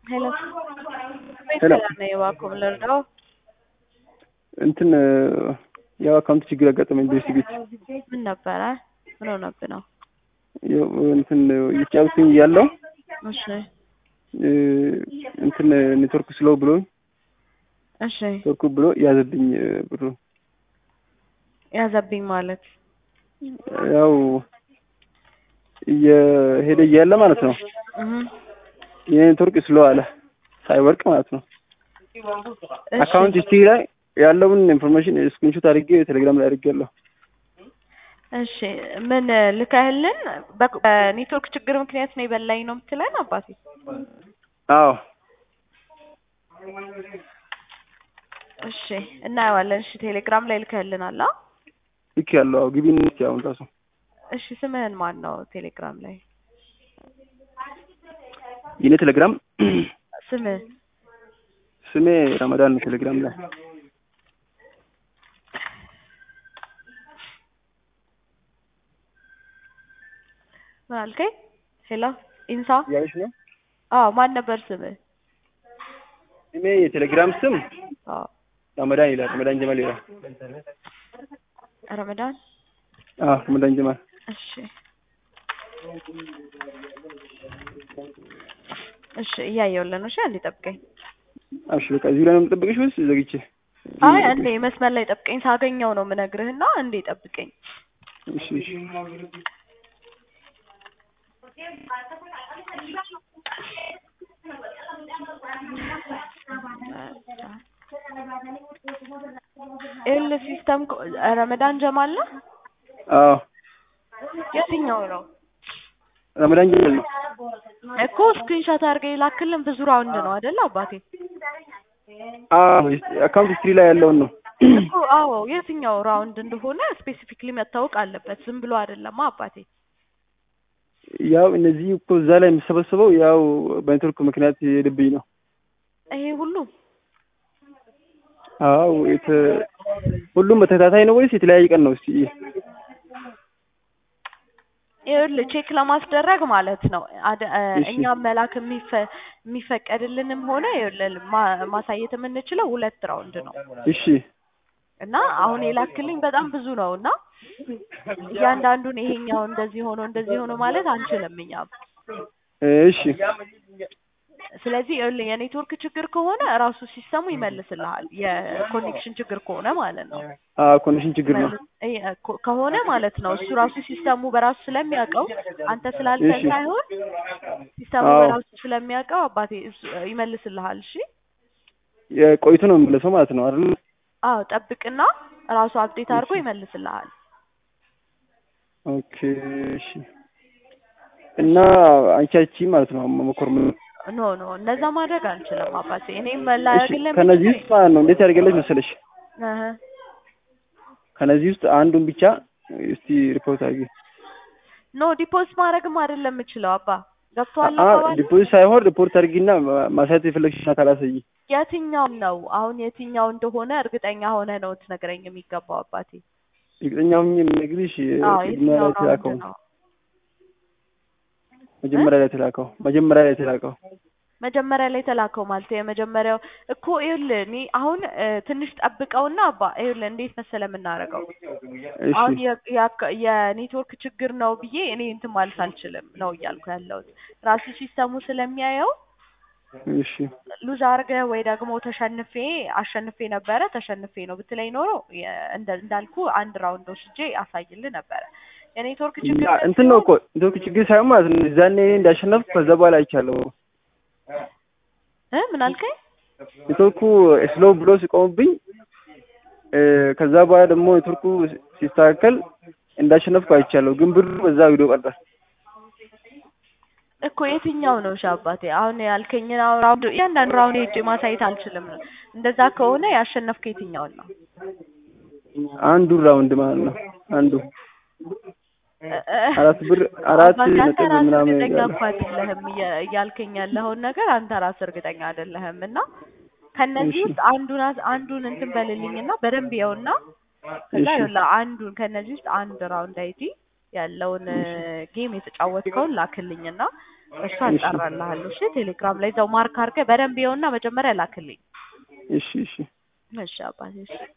ሄሎ ሄሎ ነው እባክዎ ምን ልርዳው? እንትን ያው አካውንት ችግር ያጋጠመኝ በኤስ ቤት ምን ነበረ? ምን ሆነብህ ነው? ያው እንትን እየተጫወትኩኝ እያለሁ እሺ እ እንትን ኔትወርክ ስሎ ብሎኝ እሺ ኔትወርኩ ብሎ ያዘብኝ ብሩ ያዘብኝ ማለት ያው እየሄደ እያለ ማለት ነው እህ የኔትወርክ ስሎ አለ ሳይወርቅ ማለት ነው። እሺ አካውንት ሂስትሪ ላይ ያለውን ኢንፎርሜሽን ስክሪንሾት አድርጌ ቴሌግራም ላይ አድርጌያለሁ። እሺ ምን ልከህልን? በ- በኔትወርክ ችግር ምክንያት ነው የበላኝ ነው የምትለን አባቴ? አዎ እሺ እናየዋለን። እሺ ቴሌግራም ላይ ልከህልናል? አ ልክ ያለው አዎ ግቢን እስኪ አሁን ራሱ እሺ ስምህን ማን ነው ቴሌግራም ላይ የኔ ቴሌግራም ስምህ? ስሜ ረመዳን ነው ቴሌግራም ላይ ምን አልከኝ? ሄሎ ኢንሳ? ያለሽ ነው አዎ ማን ነበር ስምህ? ስሜ የቴሌግራም ስም አዎ ረመዳን ይላል። ረመዳን ጀማል ይላል። ረመዳን አዎ ረመዳን ጀማል እሺ እሺ እያየሁልህ ነው። እሺ አንዴ ጠብቀኝ። እሺ በቃ እዚህ ላይ ነው የምጠብቅሽ ወይስ ዘግቼ? አይ አንዴ መስመር ላይ ጠብቀኝ። ሳገኘው ነው የምነግርህና አንዴ ጠብቀኝ። እሺ እሺ ኤል ሲስተም ኮ- ረመዳን ጀማል ነው? አዎ የትኛው ነው ረመዳን ጀማል ነው። እኮ ስክሪንሾት አድርገህ የላክልን ብዙ ራውንድ ነው አይደል አባቴ? አዎ አካውንት ሂስትሪ ላይ ያለውን ነው። እኮ አዎ የትኛው ራውንድ እንደሆነ ስፔሲፊክሊ መታወቅ አለበት። ዝም ብሎ አይደለም አባቴ። ያው እነዚህ እኮ እዛ ላይ የሚሰበሰበው ያው በኔትወርክ ምክንያት የሄደብኝ ነው። ይሄ ሁሉ አዎ የተ ሁሉም በተከታታይ ነው ወይስ የተለያየ ቀን ነው? እስቲ ይኸውልህ ቼክ ለማስደረግ ማለት ነው አደ- እ እሺ። እኛም መላክ የሚፈ- የሚፈቀድልንም ሆነ ይኸውልህ ማ- ማሳየት የምንችለው ሁለት ራውንድ ነው እሺ እና አሁን የላክልኝ በጣም ብዙ ነው እና እያንዳንዱን ይሄኛው እንደዚህ ሆኖ እንደዚህ ሆኖ ማለት አንችልም እኛም። እሺ ስለዚህ ይኸውልህ የኔትወርክ ችግር ከሆነ ራሱ ሲስተሙ ይመልስልሃል። የኮኔክሽን ችግር ከሆነ ማለት ነው አዎ ኮኔክሽን ችግር ነው። እ- ኮ- ከሆነ ማለት ነው እሱ ራሱ ሲስተሙ በራሱ ስለሚያውቀው አንተ ስላልከን እሺ። ሳይሆን ሲስተሙ አዎ። በራሱ ስለሚያውቀው አባቴ እሱ ይመልስልሃል። እሺ የቆይቶ ነው የሚመለሰው ማለት ነው አይደል? አዎ ጠብቅና ራሱ አፕዴት አድርጎ ይመልስልሃል። ኦኬ እሺ። እና አንቺ አቺ ማለት ነው መኮር ምን ኖ ኖ እንደዛ ማድረግ አንችልም አባቴ። እኔም እሺ ላያግልህ ከነዚህ ውስጥ ማለት ነው እንዴት ያደርገለች መሰለሽ? እህ ከነዚህ ውስጥ አንዱን ብቻ እስቲ ሪፖርት አድርጊ። ኖ ዲፖዚት ማድረግም አይደለም የምችለው አባ ገብቶሃል አ አባባል? ዲፖዚት ሳይሆን ሪፖርት አድርጊና ማ- ማሳየት የፈለግሽን አካል አሳይ። የትኛው ነው አሁን የትኛው እንደሆነ እርግጠኛ ሆነ ነው ትነግረኝ የሚገባው አባቴ። እርግጠኛ ሆኜ የምነግርሽ አዎ ቅድሚያ የትኛው ላይ ራውንድ የተላከው ነው? መጀመሪያ ላይ የተላከው መጀመሪያ ላይ የተላከው መጀመሪያ ላይ የተላከው ማለት የመጀመሪያው እኮ ይኸውልህ እኔ አሁን እ፣ ትንሽ ጠብቀውና አባ ይኸውልህ እንዴት መሰለህ የምናደርገው እሺ አሁን የ- የአካ- የኔትወርክ ችግር ነው ብዬ እኔ እንትን ማለት አልችልም ነው እያልኩ ያለሁት ራሱ ሲስተሙ ስለሚያየው እሺ ሉዝ አድርገህ ወይ ደግሞ ተሸንፌ አሸንፌ ነበረ ተሸንፌ ነው ብትለኝ ኖሮ የ- እንደ- እንዳልኩ አንድ ራውንድ ወስጄ አሳይልህ ነበረ። የኔትወርክ ችግር ያ እንትን ነው እኮ ኔትወርክ ችግር ሳይሆን ማለት ነው እዛኔ እኔ እንዳሸነፍኩ ከዛ በኋላ አይቻለሁ። እ ምን አልከኝ? ኔትወርኩ ስሎ ብሎ ሲቆምብኝ እ፣ ከዛ በኋላ ደግሞ ኔትወርኩ ሲስተካከል እንዳሸነፍኩ አይቻለሁ። ግን ብሩ በዛ ቪዲዮ ቀረ። እኮ የትኛው ነው እሺ አባቴ? አሁን ያልከኝን አሁን ራውንድ እያንዳንዱ ራውንድ ሄጄ ማሳየት አልችልም። እንደዛ ከሆነ ያሸነፍከ የትኛውን ነው? አንዱ ራውንድ ማለት ነው አንዱ እ- እ- አራት ብር አራት አባቴ አንተ ነጥብ ራስህ ምናምን እርግጠኛ ይላል። እኮ አይደለህም እያ- እያልከኝ ያለኸውን ነገር አንተ ራስህ እርግጠኛ አይደለህም። እና ከነዚህ እሺ ውስጥ አንዱን አስ- አንዱን እንትን በልልኝና በደንብ ይኸውና ከዛ እሺ ይኸውልህ አንዱን ከነዚህ ውስጥ አንድ ራውንድ አይዲ ያለውን ጌም የተጫወትከውን ላክልኝና እሱ አጣራልሃለሁ። እሺ ቴሌግራም ላይ እዛው ማርክ አድርገህ በደንብ ይኸውና መጀመሪያ ላክልኝ። እሺ እሺ እሺ አባቴ እሺ